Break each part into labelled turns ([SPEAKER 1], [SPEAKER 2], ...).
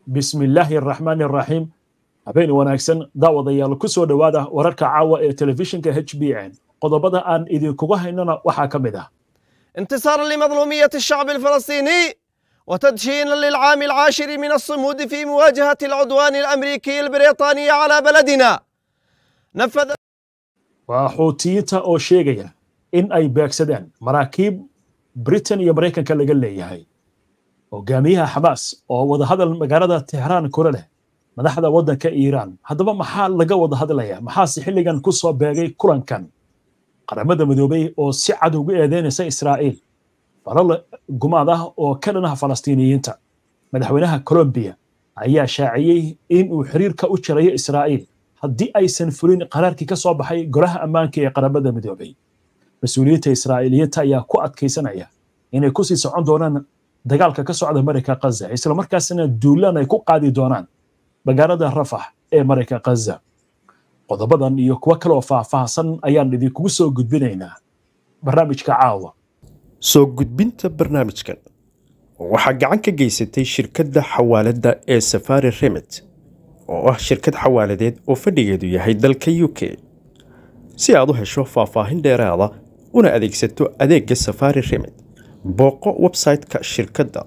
[SPEAKER 1] bismi illaahi araxmaani araxiim habeen wanaagsan daawadayaal ku soo dhowaada wararka caawa ee telefishinka h b n qodobada aan idinkuga haynana waxaa ka mid ah
[SPEAKER 2] انتصارا لمظلومية الشعب الفلسطيني وتدشينا للعام العاشر من الصمود في مواجهة العدوان الأمريكي البريطاني على بلدنا نفذ
[SPEAKER 1] waa xuutiyiinta oo sheegaya in ay beegsadeen maraakiib britain iyo maraykanka laga leeyahay hogaamiyaha xamaas oo wadahadal magaalada tehraan kula leh madaxda waddanka iiraan haddaba maxaa laga wada hadlaya maxaase xilligan ku soo beegay kulankan qaramada midoobay oo si cad ugu eedeynaysa israa'iil falal gumaad ah oo ka dhanaha falastiiniyiinta madaxweynaha colombiya ayaa shaaciyey in uu xiriirka u jirayo israa'iil haddii aysan fulin qaraarkii ka soo baxay golaha ammaanka ee qaramada midoobay mas-uuliyiinta israa'iiliyiinta ayaa ku adkaysanaya inay kusii socon doonaan dagaalka ka socda marayka kaza islamarkaasna duulaan ay ku qaadi doonaan magaalada rafax ee marayka kaza qodobadan iyo kuwo kaleoo faahfaahsan ayaan idinkugu soo gudbinaynaa barnaamijka caawa
[SPEAKER 3] soo gudbinta barnaamijkan waxaa gacan ka geysatay shirkadda xawaaladda ee safari remit oo ah shirkad xawaaladeed oo fadhigeedu yahay dalka u k si aad u hesho faahfaahin dheeraada una adeegsato adeegga safari remit booqo website-ka shirkadda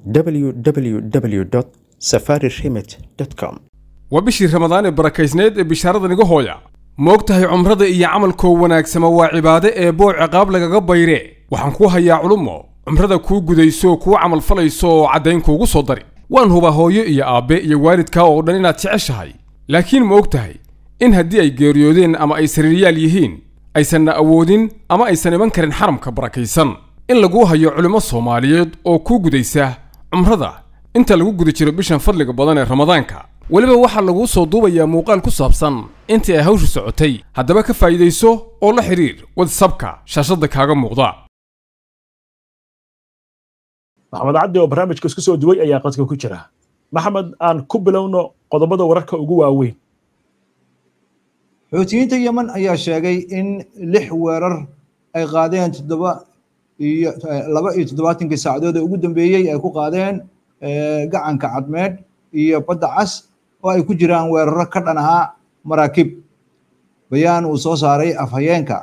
[SPEAKER 3] www safari remit com
[SPEAKER 4] waa bishii ramadaan ee barakaysneed ee bishaaradan iga hooya moog tahay cumrada iyo camalkoo wanaagsama waa cibaade ee boo ciqaab lagaga bayre waxaan kuu hayaa culummo cumrada kuu gudayso kuu camal falayso oo caddayn kuugu soo dari waan hubaa hooyo iyo aabbe iyo waalidkaa oo dhan inaad jeceshahay laakiin ma og tahay in haddii ay geeriyoodeen ama ay sariiryaal yihiin aysanna awoodin ama aysan iman karin xaramka barakaysan in laguu hayo culimmo soomaaliyeed oo kuu gudaysa cumrada inta lagu guda jiro bishan fadliga badan ee ramadaanka weliba waxaa laguu soo duubayaa muuqaal ku saabsan intii ay hawshu socotay haddaba ka faa'iidayso oo la xidhiir wadsabka shaashadda kaaga muuqda
[SPEAKER 1] maxamed cabdi oo barnaamijka isku soo duway ayaa qadka ku jira maxamed aan ku bilowno qodobada wararka ugu waaweyn
[SPEAKER 5] xuutiyiinta yemen ayaa sheegay in lix weerar ay qaadeen toddoba iyo laba iyo toddobaatankii saacadood ee ugu dambeeyey ay ku qaadeen gacanka cadmeed iyo badda cas oo ay ku jiraan weeraro ka dhan ahaa maraakiib bayaan uu soo saaray afhayeenka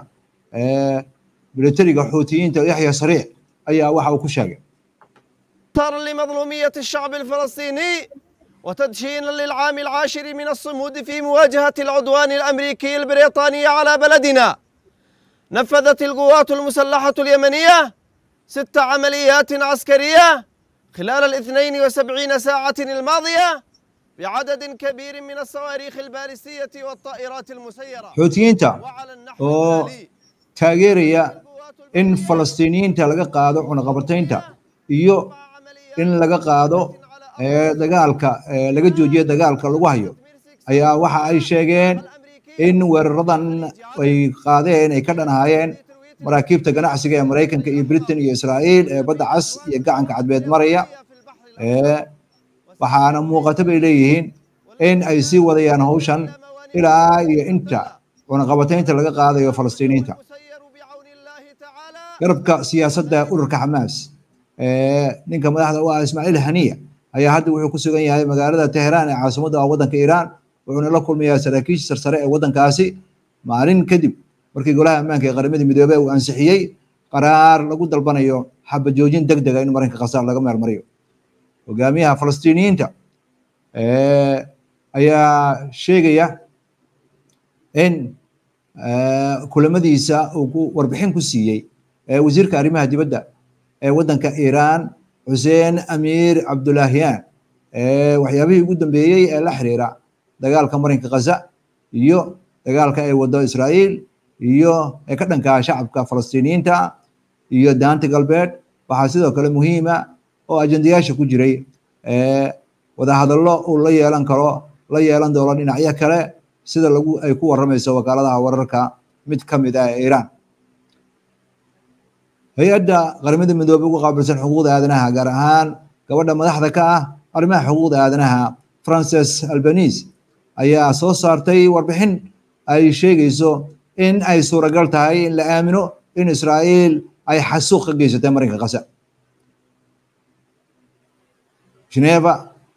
[SPEAKER 5] militariga xuutiyiinta yaxya sariic ayaa waxa uu ku sheegay
[SPEAKER 2] انتصارا لمظلومية الشعب الفلسطيني وتدشينا للعام العاشر من الصمود في مواجهة العدوان الأمريكي البريطاني على بلدنا نفذت القوات المسلحة اليمنية ست عمليات عسكرية خلال الاثنين وسبعين ساعة الماضية بعدد كبير من الصواريخ البالستية والطائرات المسيرة
[SPEAKER 5] xuutiyiinta
[SPEAKER 2] وعلى النحو
[SPEAKER 5] oo
[SPEAKER 2] التالي
[SPEAKER 5] taageeraya in falastiiniyiinta laga qaado cunaqabataynta iyo in laga qaado ee, dagaalka ee, laga joojiyo dagaalka lagu hayo ayaa waxa ay sheegeen in weeraradan ay qaadeen ay ka dhanaayeen maraakiibta ganacsiga ee maraykanka iyo britain iyo israa'iil ee badda cas iyo gacanka cadbeed maraya ee, waxaana muuqata bay leeyihiin in ay sii wadayaan hawshan ilaa iyo inta cunaqabataynta laga qaadayo falastiiniyiinta
[SPEAKER 2] مسير بعون الله تعالى
[SPEAKER 5] garabka siyaasadda ururka xamaas ee, ninka madaxda u ah ismaaciil haniya ayaa hadda wuxuu ku sugan yahay magaalada teheraan ee caasimadda ah waddanka iiraan wuxuuna la kulmayaa saraakiisha sarsare ee waddankaasi maalin kadib markii golaha ammaanka ee qaramada midoobey uu ansixiyey qaraar lagu dalbanayo xabajoojin deg dega in marinka khasaar laga meelmariyo hogaamiyaha falastiiniyiinta ee, ayaa sheegaya in ee, kulamadiisa uu ku warbixin ku siiyey ee wasiirka arrimaha dibadda ee waddanka iiraan xuseen amiir cabdulaahiyaan ee waxyaabihii ugu dambeeyey ee la xiriira dagaalka marinka khaza iyo dagaalka ay wado israa'iil iyo ee ka dhankaa shacabka falastiiniyiinta iyo daanta galbeed waxaa sidoo kale muhiima oo ajendayaasha ku jiray ee wadahadallo uu la yeelan karo la yeelan doono dhinacyo kale sida lagu ay ku waramayso wakaaladaha wararka mid ka mid ah ee iiraan hay-adda qaramada midoobey ugu qaabilsan xuquuqda aadanaha gaar ahaan gabadha madaxda ka ah arrimaha xuquuqda aadanaha frances albanese ayaa soo saartay warbixin ay sheegayso in ay suuragal tahay in la aamino in israa'iil ay xasuuq ka geysatay marinka kasa geneva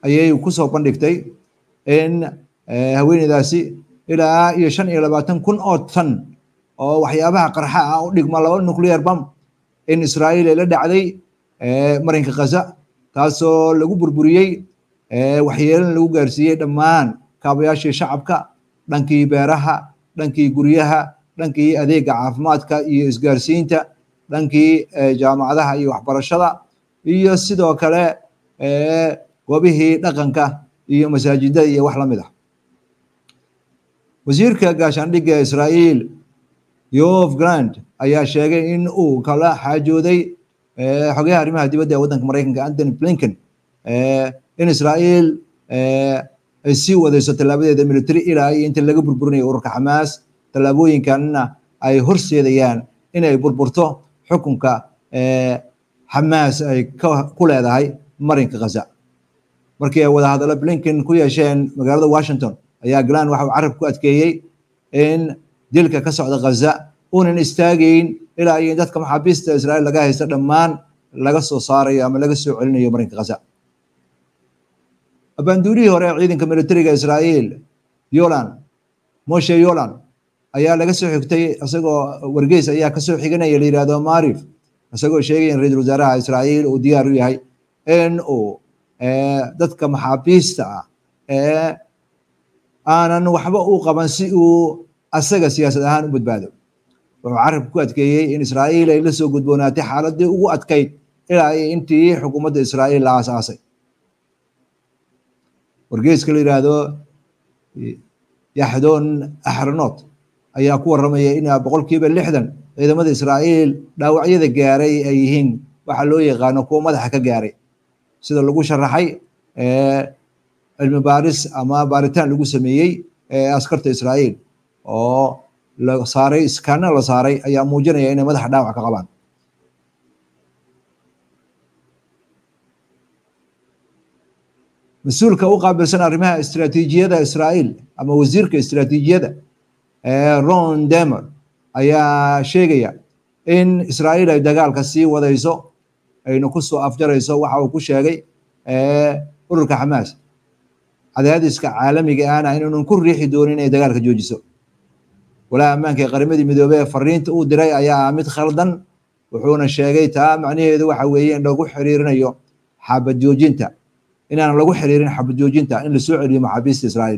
[SPEAKER 5] ayay kusoo bandhigtay in haweeneydaasi ilaa iyo shan iyo labaatan kun oo tan oo waxyaabaha qarxa ah u dhigma laba nuclear bam in israa'iil ay la dhacday marinka khaza taasoo lagu burburiyey waxyeelana lagu gaarsiiyey dhammaan kaabayaashii shacabka dhankii beeraha dhankii guryaha dhankii adeega caafimaadka iyo isgaarsiinta dhankii jaamacadaha iyo waxbarashada iyo sidoo kale goobihii dhaqanka iyo masaajidada iyo wax la mid ah wasiirka gaashaandhigga israa'iil yof grand ayaa sheegay in uu kala xaajooday xogayaha arrimaha dibadda ee waddanka maraykanka anthony blinken in israa'iil ay sii wadayso tallaabadeeda military ilaa iyo inta laga burburinayo ururka xamaas tallaabooyinkanna ay horseedayaan inay burburto xukunka xamaas ay ku leedahay marinka khaza markii ay wada hadallo blinken ku yeesheen magaalada washington ayaa glan waxa uu carab ku adkeeyey in dilka ka socda khaza uunan istaagayn ilaa iyo dadka maxaabiista israa'iil laga haysta dhammaan laga soo saarayo ama laga soo celinayo marinka khaza abaanduurihii hore ee ciidanka militariga israa'iil yolan moshe yolan ayaa laga soo xigtay isagoo wargeys ayaa kasoo xiganaya la yidhahdo marif isagoo sheegaya in ra-iisul wasaaraha israa'iil uu diyaar u yahay in uu dadka maxaabiista ah ee aanan waxba u qaban si uu asaga siyaasad ahaan u badbaado wuxuu carabka ku adkeeyey in israa'iil ay la soo gudboonaatay xaaladii ugu adkayd ilaa iyo intii xukuumadda israa'iil la aasaasay wargeyska la yidhaahdo yaxdoon axranoot ayaa ku warramaya in boqolkiiba lixdan ciidamada israa'iil dhaawacyada gaaray ay yihiin waxa loo yaqaano kuwa madaxa ka gaaray sida lagu sharaxay cilmi baaris ama baaritaan lagu sameeyey askarta israa'iil oo la saaray iskaana la saaray ayaa muujinaya inay madaxa dhaawac ka qabaan mas-uulka u qaabilsan arrimaha istiraatiijiyada israa'iil ama wasiirka istiraatiijiyada ron demer ayaa sheegaya in israa'iil ay dagaalka sii wadayso ayna ku soo afjarayso waxa uu ku sheegay ururka xamaas cadaadiska caalamiga ahna inaanan ku riixi doonin inay dagaalka joojiso walaha ammaanka ee qarimadii midoobey ee fariinta uu diray ayaa mid khaldan wuxuuna sheegay taa macnaheedu waxa weeye in lagu xiriirinayo xabad joojinta inaan lagu xiriirin xabad joojinta in lasoo celiyo maxaabiista israa'iil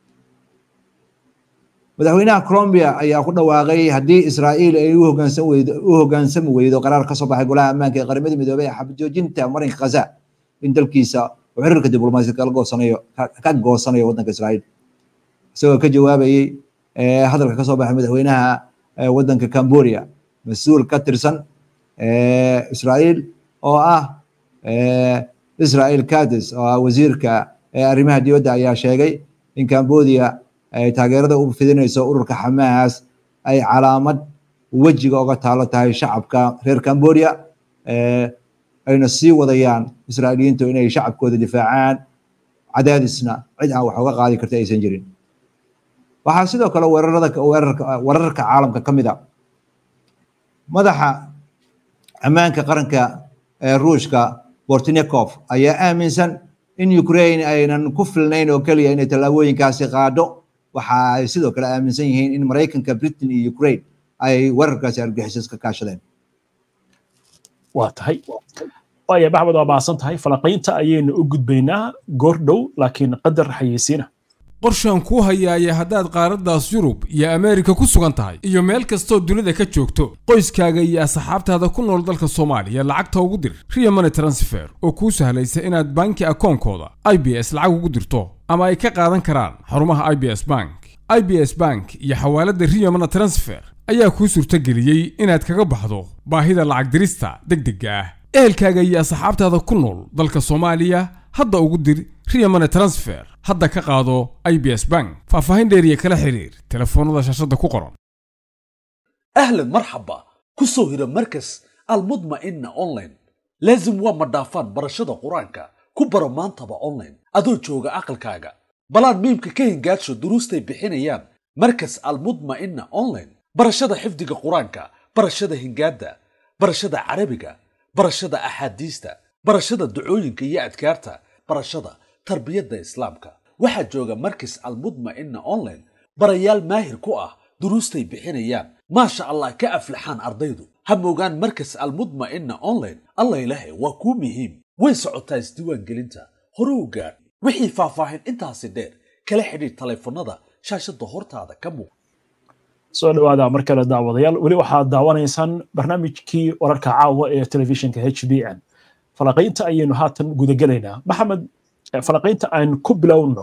[SPEAKER 5] madaxweynaha colombia ayaa ku dhawaaqay haddii israa'iil ay u hoggaansan weydo u hoggaansami weydo qaraar ka soo baxay golaha ammaanka ee qaramada midoobey ee xabad joojinta marinka khaza in dalkiisa uu xiriirka diblomaasiyad kala goosanayo ka goosanayo waddanka israa'iil isagoo ka jawaabayey hadalka ka soo baxay madaxweynaha waddanka cambodia mas-uul ka tirsan israa'iil oo ah israel kades oo ah wasiirka arrimaha dibadda ayaa sheegay in cambodia ay taageerada u fidinayso ururka xamaas ay calaamad wejiga oga taalo tahay shacabka reer cambodia ayna sii wadayaan israa'iiliyiintu inay shacabkooda difaacaan cadaadisna cid aan wax uga qaadi karta aysan jirin waxaa sidoo kale weerarada weerarka wararka caalamka ka mid a madaxa ammaanka qaranka ee ruushka bortnikov ayaa aaminsan in ukraine aynan ku filnayn oo keliya inay tallaabooyinkaasi qaadho waxa ay sidoo kale aaminsan yihiin in maraykanka britain iyo ukraine ay weerarkaasi argixisas ka kaashadeen
[SPEAKER 1] waa tahay waaya maxmed waa mahadsan tahay falanqaynta ayaynu u gudbaynaa goor dhow laakiin qadar xayeysiina
[SPEAKER 4] qorshaan kuu hayaaya haddaad qaaraddaas yurub iyo ameerika ku sugan tahay iyo meel kastoo dunida ka joogto qoyskaaga iyo asxaabtaada ku nool dalka soomaaliya lacagta ugu dir riya money transfer oo kuu sahlaysa inaad banki akoonkooda i b s lacag ugu dirto ama ay ka qaadan karaan xarumaha i b s bank i b s bank iyo xawaaladda riya money transfer ayaa kuu suurtageliyey inaad kaga baxdo baahida lacag dirista deg degga ah ehelkaaga iyo asxaabtaada ku nool dalka soomaaliya hadda ugu dir riya money transfer hadda ka qaado i b s bank faahfaahin dheeriya kala xiriir telefoonnada shaashadda ku qoran
[SPEAKER 6] أهلا مرحبا كسو هيرا مركز المطمئنة أونلاين لازم waa madhaafaan barashada qur-aanka ku baro maantaba online adoo jooga aqalkaaga balaan miimka ka hingaadsho duruustay bixinayaan markas almudma'ina online barashada xifdiga qur-aanka barashada hingaada barashada carabiga barashada axaadiista barashada ducooyinka iyo adkaarta barashada tarbiyadda islaamka waxaa jooga markis almudma'ina online barayaal maahir ku ah duruustay bixinayaan maasha allah ka aflaxaan ardaydu ha moogaan markas almudma'ina online allah ilaahay waa kuu muhiim way socotaa isdiiwaangelinta hore u gaadh wixii faahfaahin intaasi dheer kala xidhiidh taleefannada shaashadda hortaada ka muuq
[SPEAKER 1] soo dhawaada mar kale daawadayaal weli waxaad daawanaysaan barnaamijkii wararka caawa ee telefishinka h b n falaqaynta ayaynu haatan gudagelaynaa maxamed falaqaynta aan ku bilowno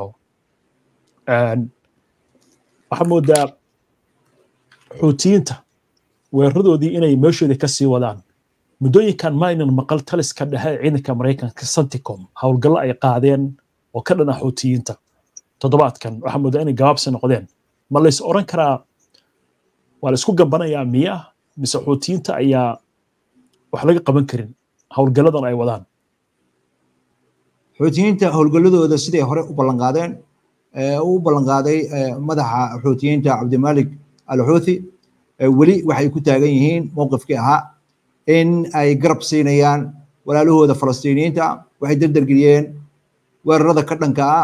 [SPEAKER 1] waxaa moodaa xuutiyiinta weeraradoodii inay meeshoodii ka sii wadaan muddooyinkan maynan maqal taliska dhexe ee ciidanka maraykanka santicom howlgallo ay qaadeen oo ka dhana xuutiyiinta toddobaadkan waxaa moodaa inay gabaabsi noqdeen ma lays oran karaa waa la isku gambanayaa miya mise xuutiyiinta ayaa wax laga qaban karin howlgalladan ay wadaan
[SPEAKER 5] xuutiyiinta howlgalladooda siday hore u ballanqaadeen u ballanqaaday madaxa xuutiyiinta cabdimalik al xuuthi weli waxay ku taagan yihiin mowqifkii ahaa in ay garab siinayaan walaalahooda falastiiniyiinta waxay dardargeliyeen weerarada ka dhanka ah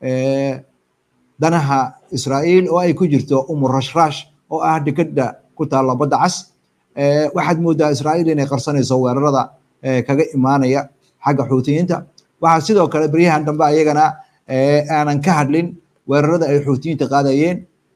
[SPEAKER 5] danaha israa'iil oo ay ku jirto umur rashrash oo ah dekada ku taalla badda cas waxaad moodaa israa'iil inay qarsanayso weerarada kaga imaanaya xagga xuutiyiinta waxaa sidoo kale beryahan dambe ayagana aanan ka hadlin weerarada ay xuutiyiinta qaadayeen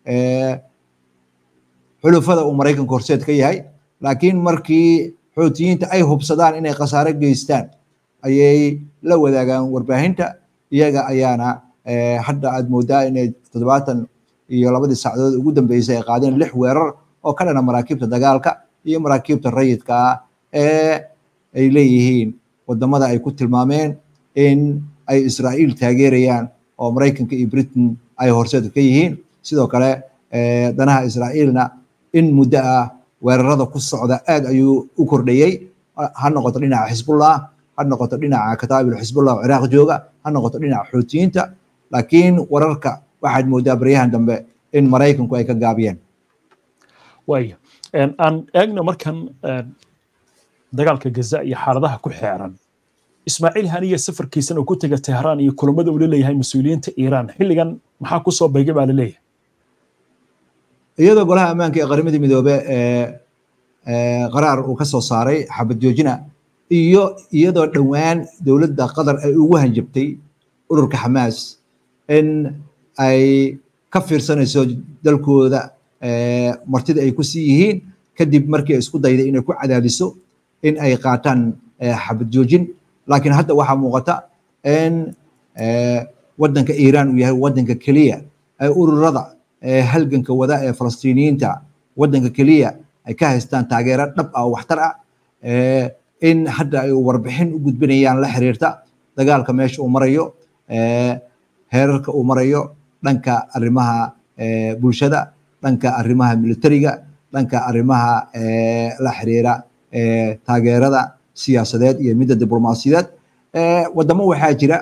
[SPEAKER 5] xulufada uu maraykanka horseed ka yahay laakiin markii xuutiyiinta ay hubsadaan inay khasaare geystaan ayay la wadaagaan warbaahinta iyaga ayaana hadda aad moodaa inay toddobaatan iyo labadii sacdood ugu dambeysay ay qaadeen lix weerar oo ka dhana maraakiibta dagaalka iyo maraakiibta rayidka ah ee ay leeyihiin wadamada ay ku tilmaameen in ay israa'iil taageerayaan oo maraykanka iyo britain ay horseed ka yihiin sidoo kale danaha israa'iilna in muddo ah weerarada ku socda aad ayuu u kordhayey ha noqoto dhinaca xisbullah ha noqoto dhinaca kataabil xisbullah oo ciraaq jooga ha noqoto dhinaca xuutiyiinta laakiin wararka waxaad moodaa baryahan dambe in maraykanku ay ka gaabiyeen
[SPEAKER 1] waaya aan eegno markan dagaalka gaza iyo xaaladaha ku xeeran ismaaciil haniya safarkiisan uu ku tega tehraan iyo kulamada uu leeyahay mas-uuliyiinta iiraan xilligan maxaa ku soo beegay baa laleeyahay
[SPEAKER 5] iyadoo golaha ammaanka ee qaramada midoobe qaraar uu ka soo saaray xabad joojina iyo iyadoo dhowaan dowladda qatar ay ugu hanjabtay ururka xamaas in ay ka fiirsanayso dalkooda martida ay ku sii yihiin kadib markii ay isku dayday inay ku cadaadiso in ay qaataan xabad joojin laakiin hadda waxaa muuqata in waddanka iiraan uu yahay waddanka keliya ay ururada halganka wada ee falastiiniyiinta waddanka keliya ay ka haystaan taageero dhab ah oo waxtar ah in hadda ay warbixin u gudbinayaan la xiriirta dagaalka meesha uu marayo heerarka uu marayo dhanka arrimaha bulshada dhanka arrimaha militariga dhanka arrimaha la xiriira taageerada siyaasadeed iyo midda diblomaasiyadeed wadamo waxaa jira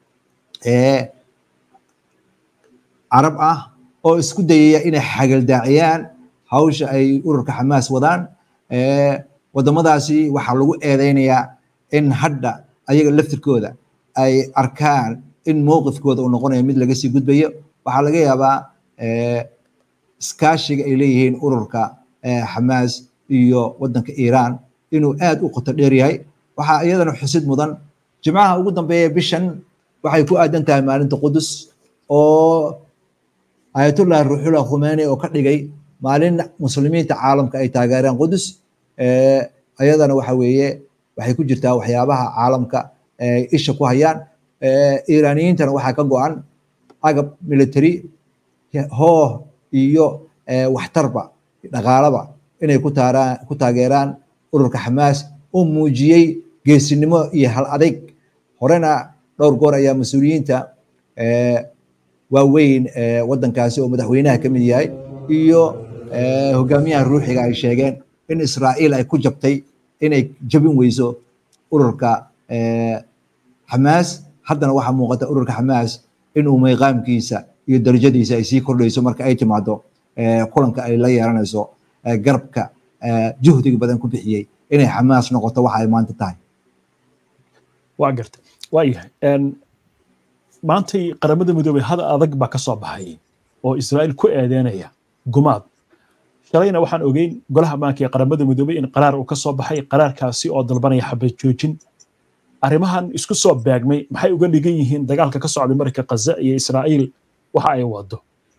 [SPEAKER 5] carab ah oo isku dayaya inay xagaldaaciyaan hawsha ay ururka xamaas wadaan wadamadaasi waxaa lagu eedeynayaa in hadda ayaga laftirkooda ay arkaan in mowqifkooda uu noqonayo mid laga sii gudbayo waxaa laga yaabaa iskaashiga ay leeyihiin ururka xamaas iyo waddanka iiraan inuu aad u qoto dheer yahay waxaa iyadana xusid mudan jimcaha ugu dambeeya bishan waxay ku aadan tahay maalinta qudus oo ayatullah ruuxullah khumani oo ka dhigay maalin muslimiinta caalamka ay taageeraan qudus ayadana waxa weeye waxay ku jirtaa waxyaabaha caalamka isha ku hayaan iiraaniyiintana waxaa ka go-an agab military hooh iyo waxtarba dhaqaalaba inay ku taaraan ku taageeraan ururka xamaas oo muujiyey geesinimo iyo hal adayg horena dhowr goor ayaa mas-uuliyiinta waaweyn waddankaasi oo madaxweynaha ka mid yahay iyo hogaamiyaha ruuxiga ay sheegeen in israa'iil ay ku jabtay inay jabin weyso ururka xamaas haddana waxaa muuqata ururka xamaas inuu mayqaamkiisa iyo darajadiisa ay sii kordhayso marka ay timaado kulanka ay la yeelanayso garabka juhdiga badan ku bixiyey inay xamaas noqoto waxa ay maanta tahay
[SPEAKER 1] waa garta waa yahay maantay qaramada midoobey hada adag baa ka soo baxay oo israa'iil ku eedeynaya gumaad shalayna waxaan ogeyn golaha ammaanka ee qaramada midoobey in qaraar uu ka soo baxay qaraarkaasi oo dalbanaya xabad joojin arrimahan isku soo beegmay maxay uga dhigan yihiin dagaalka ka socday marka kaza iyo israa'iil waxa ay wado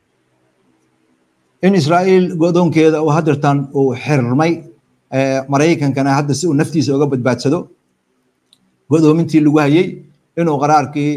[SPEAKER 5] in israa'iil godoonkeeda uu hadirtan uu xirmay maraykankana hadda si uu naftiisa uga badbaadsado godoomintii lagu hayey inuu qaraarkii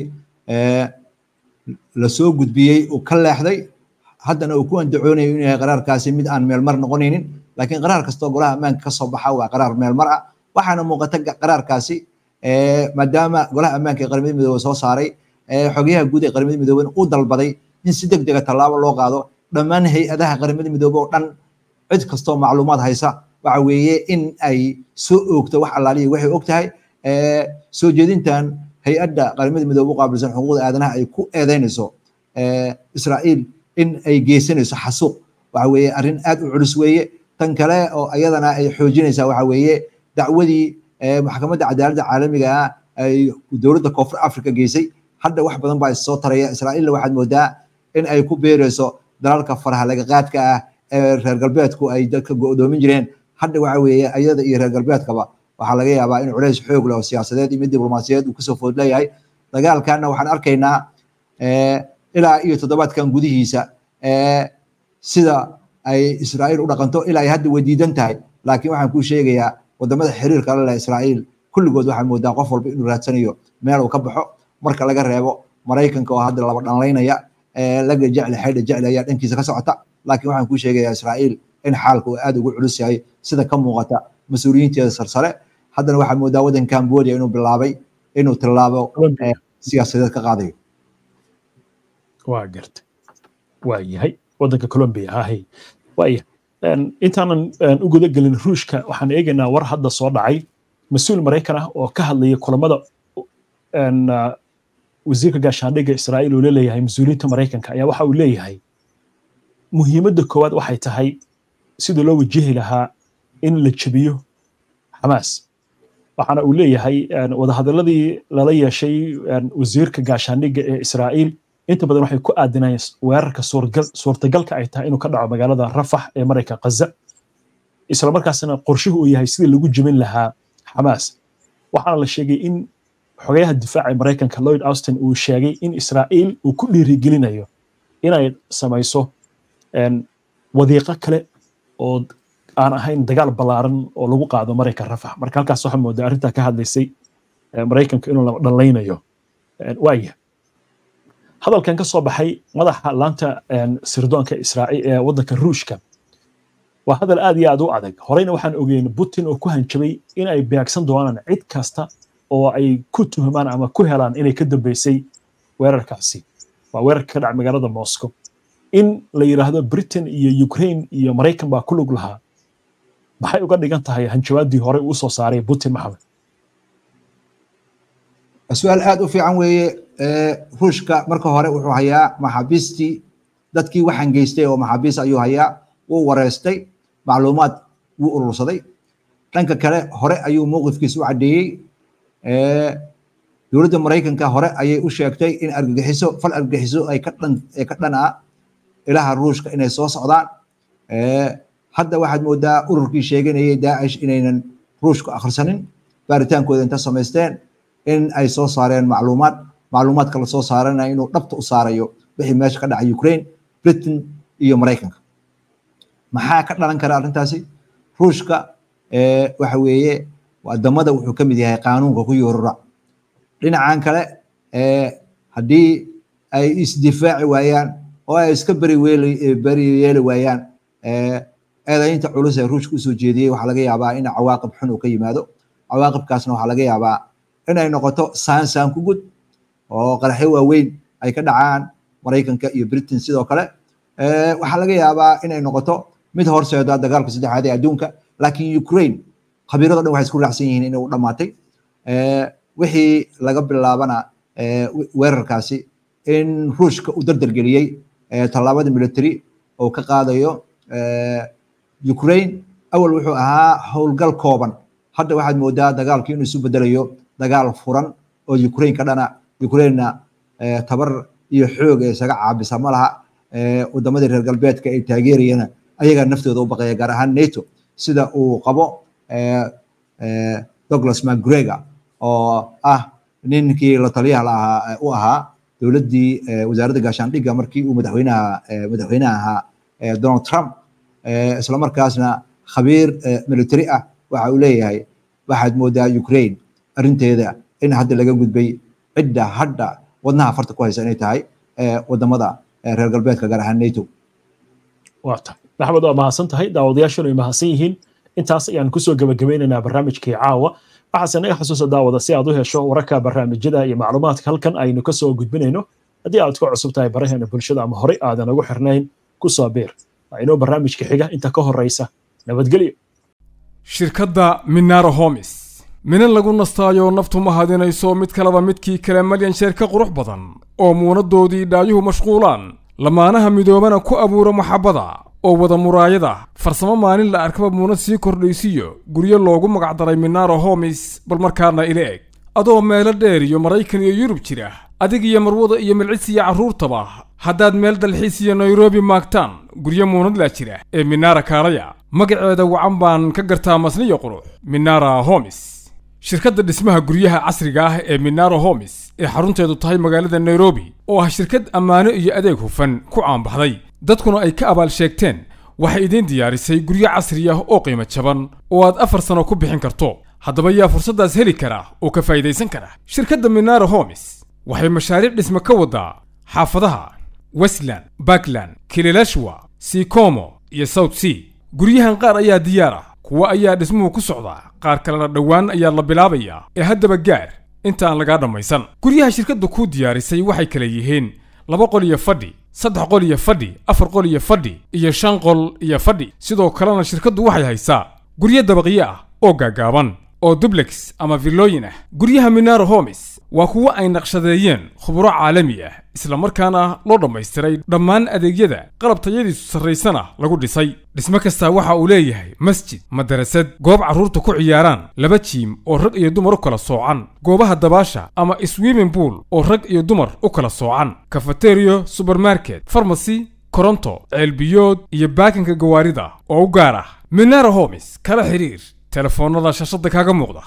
[SPEAKER 5] lasoo gudbiyey uu ka leexday haddana uu ku andacoonayo inuu yahay qaraarkaasi mid aan meelmar noqonaynin laakiin qaraar kastoo golaha ammaanka kasoo baxa waa qaraar meelmar ah waxaana muuqata qaraarkaasi maadaama golaha ammaanka ee qaramada midoobe soo saaray xogayaha guud ee qaramada midoobe uu dalbaday in si deg dega tallaabo loo qaado dhammaan hay-adaha qaramada midoobe oo dhan cid kastoo macluumaad haysa waxa weeye in ay soo oogto wax allaaliya waxay og tahay soo jeedintan hay-adda qaramada midoobe u qaabilsan xuquuqda aadanaha ay ku eedeynayso israa'iil in ay geysanayso xasuuq waxa weeye arrin aad u culus weeye tan kale oo iyadana ay xoojinaysaa waxa weeye dacwadii maxkamadda cadaaladda caalamiga ah ay dowladda koonfur africa geysay hadda wax badan baa issoo taraya israa'iilna waxaad moodaa in ay ku beerayso dalalka faraha laga qaadka ah ee reer galbeedku ay dadka go'doomin jireen hadda waxa weeye iyada iyo reer galbeedkaba waxaa laga yaabaa in culays xoog leh oo siyaasadeed iyo mid diblomaasiyadeed uu kasoo food leeyahay dagaalkanna waxaan arkaynaa ilaa iyo toddobaadkan gudihiisa sida ay israa'iil u dhaqanto ilaa ay hadda wadiidan tahay laakiin waxaan kuu sheegayaa wadamada xiriirka la leh israa'iil kulligood waxaa moodaa qof walba inuu raadsanayo meel uu ka baxo marka laga reebo maraykanka oo hadda laba dhanlaynaya laga jecli xaydha jecli ayaa dhankiisa ka socota laakiin waxaan kuu sheegayaa israa'iil in xaalka uu aad ugu culus yahay sida ka muuqata mas-uuliyiinteeda sarsare haddana waxaa moodaa waddan cambodia inuu bilaabay inuu tilaabo siyaasadeed ka qaadayo
[SPEAKER 1] waa garta waa yahay waddanka colombia hahay waaya intaanan u guda gelin ruushka waxaan eegaynaa war hadda soo dhacay mas-uul maraykan ah oo ka hadlaya kulamada wasiirka gaashaandhigga israa'iil uu leeyahay mas-uuliyiinta maraykanka ayaa waxa uu leeyahay muhiimadda koowaad waxay tahay sidii loo wajihi lahaa in la jebiyo xamaas waxaana uu leeyahay wadahadaladii lala yeeshay wasiirka gaashaandhigga ee israa'iil inta badan waxay ku aadinayeen weerarka suurtagalka ay tahay inuu ka dhaco magaalada rafax ee marayka kaza islamarkaasna qorshuhu uu yahay sidii lagu jebin lahaa xamaas waxaana la sheegay in xogayaha difaaca ee maraykanka lloyd austin uu sheegay in israa'iil uu ku dhiirigelinayo inay samayso wadiiqo kale oo aan ahayn dagaal ballaaran oo lagu qaado maraykan rafax marka halkaas waxaa moodaa arrintaa ka hadlaysay maraykanka inuu laba dhallaynayo waaya hadalkan ka soo baxay madaxa laanta sirdoonka israa'iil ee waddanka ruushka waa hadal aad iyo aad u adag horeyna waxaan ogeyn putin oo ku hanjabay in ay beegsan doonaan cid kasta oo ay ku tuhmaan ama ku helaan inay ka dambeysay weerarkaasi waa weerarka ka dhaca magaalada moscow in la yidhaahdo britain iyo ukraine iyo maraykan baa ku lug lahaa maxay uga dhigan tahay hanjabaadii hore uu soo saaray putin maxamed
[SPEAKER 5] su-aal aad u fiican weeye ruushka marka hore wuxuu hayaa maxaabiistii dadkii waxaan geystay oo maxaabiis ayuu hayaa wuu wareystay macluumaad wuu urursaday dhanka kale hore ayuu mowqifkiisa u caddeeyey dowladda maraykanka hore ayay u sheegtay in argagixiso fal argagixiso ay ka dhan ay ka dhan ah ilaha ruushka inay soo socdaan hadda waxaad moodaa ururkii sheeganayay daacish inaynan ruushku akhrisanin baaritaankooda inta samaysteen in ay soo saareen macluumaad macluumaadka la soo saarana inuu dhabta u saarayo wixii meesha ka dhacay ukraine britain iyo maraykanka maxaa ka dhalan kara arrintaasi ruushka waxa weeye wadamada wuxuu ka mid yahay qaanuunka ku yoorura dhinacan kale haddii ay isdifaaci waayaan oo ay iska beri beri yeeli waayaan eedaynta culus ee ruushka usoo jeediyey waxaa laga yaabaa in cawaaqib xun uu ka yimaado cawaaqibkaasna waxaa laga yaabaa inay noqoto saan saan ku gud oo qaraxyo waaweyn ay ka dhacaan maraykanka iyo britain sidoo kale waxaa laga yaabaa inay noqoto mid horseeda dagaalka saddexaad ee adduunka laakiin ukraine khabiirado dhan waxay isku raacsan yihiin inay u dhammaatay wixii laga bilaabana weerarkaasi in ruushka uu dardargeliyey tallaabada military oo ka qaadayo ukraine awal wuxuu ahaa howlgal kooban hadda waxaad moodaa dagaalkii inuu isu bedelayo dagaal furan oo ukraine ka dhana ukrainena tabar iyo xoog ee isaga caabisa ma laha wadamadii reer galbeedka ay taageerayana ayagaa naftooda u baqaya gaar ahaan nato sida uu qabo douglas macgregor oo ah ninkii la taliyaha laahaa u ahaa dowladdii wasaaradda gaashaandhigga markii uu madaxweynaha madaxweynaha ahaa donald trump isla markaasna khabiir military ah waxa uu leeyahay waxaad moodaa ukraine arrinteeda in hadda laga gudbay cidda hadda wadnaha farta ku haysa inay tahay wadamada reer galbeedka gaar ahaan nato
[SPEAKER 1] waa tahay maxamed waa mahadsan tahay daawadayaashuna ay mahadsan yihiin intaas ayaan kusoo gebagabeynaynaa barnaamijkii caawa waxaase naga xusuusa daawada si aad u hesho wararka barnaamijyada iyo macluumaadka halkan aynu kasoo gudbinayno haddii aad ku cusub tahay baraheena bulshada ama horey aadan ugu xirnayn kusoo biir waa inoo barnaamijka xiga inta ka horeysa nabadgelyo
[SPEAKER 4] shirkadda minara homis minan lagu nastaayo naftu ma hadinayso mid kaleba midkii kale malyan sheer ka qurux badan oo muunadoodii dhaayuhu mashquulaan lamaanaha midoobana ku abuura maxabbada oo wada muraayada farsamo maalin la arkaba muunad sii kordhaysiyo guryo loogu magacdaray minaro homis bal markaana ila eg adoo meelo dheer iyo maraykan iyo yurub jira adig iyo marwada iyo milcis iyo carruurtaba haddaad meel dalxiis iyo nairobi maagtaan guryo muunadlaa jira ee minara kaalaya magaceeda wacan baan ka gartaa masniyo qurux minara homis shirkadda dhismaha guryaha casriga ah ee minaro homis ee xarunteedu tahay magaalada nairobi oo ah shirkad ammaano iyo adeeg hufan ku caanbaxday dadkuna ay ka abaal sheegteen waxay idiin diyaarisay guryo casri ah oo qiimo jaban oo aad afar sano ku bixin karto haddaba yaa fursaddaas heli kara oo ka faa'idaysan kara shirkadda minaro homis waxay mashaariic dhisme ka waddaa xaafadaha westland bakland kililashwa sikomo iyo south sea guryahan qaar ayaa diyaar ah kuwa ayaa dhismuhu ku socdaa qaar kalena dhowaan ayaa la bilaabayaa ee haddaba gaar inta aan lagaa dhammaysan guryaha shirkadda kuu diyaarisay waxay kala yihiin laba qol iyo fadhi saddex qol iyo fadhi afar qol iyo fadhi iyo shan qol iyo fadhi sidoo kalena shirkaddu waxay haysaa guryo dabaqyo ah oo gaagaaban oo dublex ama villooyin ah guryaha minaro homis waa kuwo ay naqshadeeyeen khuburo caalami ah isla markaana loo dhammaystiray dhammaan adeegyada qalab tayadiisu sarraysana lagu dhisay dhismo kastaa waxa uu leeyahay masjid madarasad goob carruurta ku ciyaaraan laba jiim oo rag iyo dumar u kala soocan goobaha dabaasha ama swimming pool oo rag iyo dumar u kala soocan kafateriyo subermarket farmasy koronto ceelbiyood iyo baakinka gawaarida oo u gaar ah minara homis kala xiriir telefoonnada shashada kaaga muuqda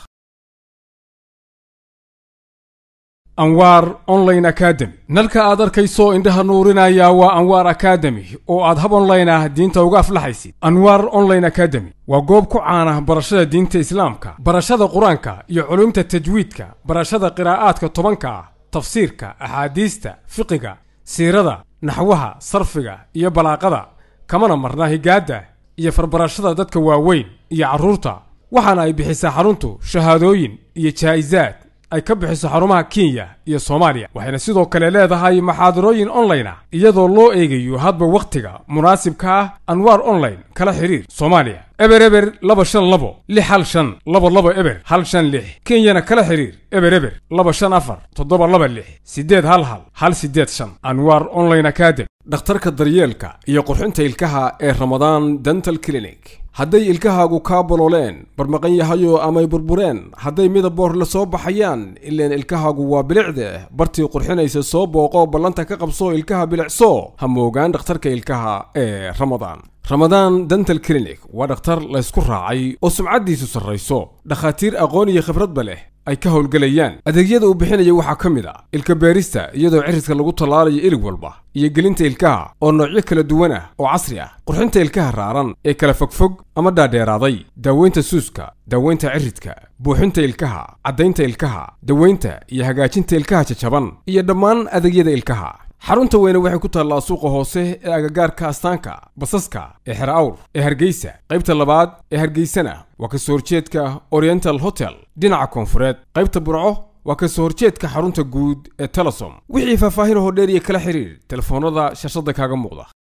[SPEAKER 4] anwaar online academy nalka aad arkayso indhaha nuurinaya waa anwaar academy oo aad hab online ah diinta uga aflaxaysid anwaar online academy waa goob ku caana barashada diinta islaamka barashada qur-aanka iyo culumta tajwiidka barashada qiraa'aadka tobanka ah tafsiirka axaadiista fiqiga siirada naxwaha sarfiga iyo balaaqada kamana marna higaadda iyo farbarashada dadka waaweyn iyo carruurta waxaana ay bixisaa xaruntu shahaadooyin iyo jaa'isaad ay ka bixiso xarumaha kenya iyo soomaaliya waxayna sidoo kale leedahay maxaadarooyin online ah iyadoo loo eegayo hadba wakhtiga munaasibka ah anwaar online kala xiriir soomaaliya eber eber laba shan labo lix hal shan laba laba eber hal shan lix kenyana kala xiriir eber eber laba shan afar toddoba laba lix siddeed hal hal hal siddeed shan anwaar online academy dhakhtarka daryeelka iyo qurxinta ilkaha ee ramadaan dental clinic hadday ilkahaagu kaa bolooleen barmaqan yahayo amay burbureen hadday midaboor la soo baxayaan ileen ilkahaagu waa bilicde bartii qurxinaysa soo booqo ballanta ka qabso ilkaha bilicso ha moogaan dhakhtarka ilkaha ee ramadaan ramadaan dental clinic waa dhakhtar laysku raacay oo sumcaddiisu sarrayso dhakhaatiir aqoon iyo khibradba leh ay ka howlgelayaan adeegyada uu bixinaya waxaa ka mid a ilka beerista iyadoo cirridka lagu tallaalayo ilig walba iyo gelinta ilkaha oo noocyo kala duwan ah oo casri ah qurxinta ilkaha raaran ee kala fogfog ama dhaadheeraaday daaweynta suuska daaweynta ciridka buuxinta ilkaha caddaynta ilkaha daweynta iyo hagaajinta ilkaha jajaban iyo dhammaan adeegyada ilkaha xarunta weyne waxay ku taallaa suuqa hoose ee agagaarka astaanka basaska ee xer awr ee hargeysa qaybta labaad ee hargeysana waa ka soo horjeedka oriental hotel dhinaca koonfureed qaybta burco waa ka soo horjeedka xarunta guud ee telesom wixii faahfaahin hoo dheer iyo kala xiriir telefoonnada shashada kaaga muuqda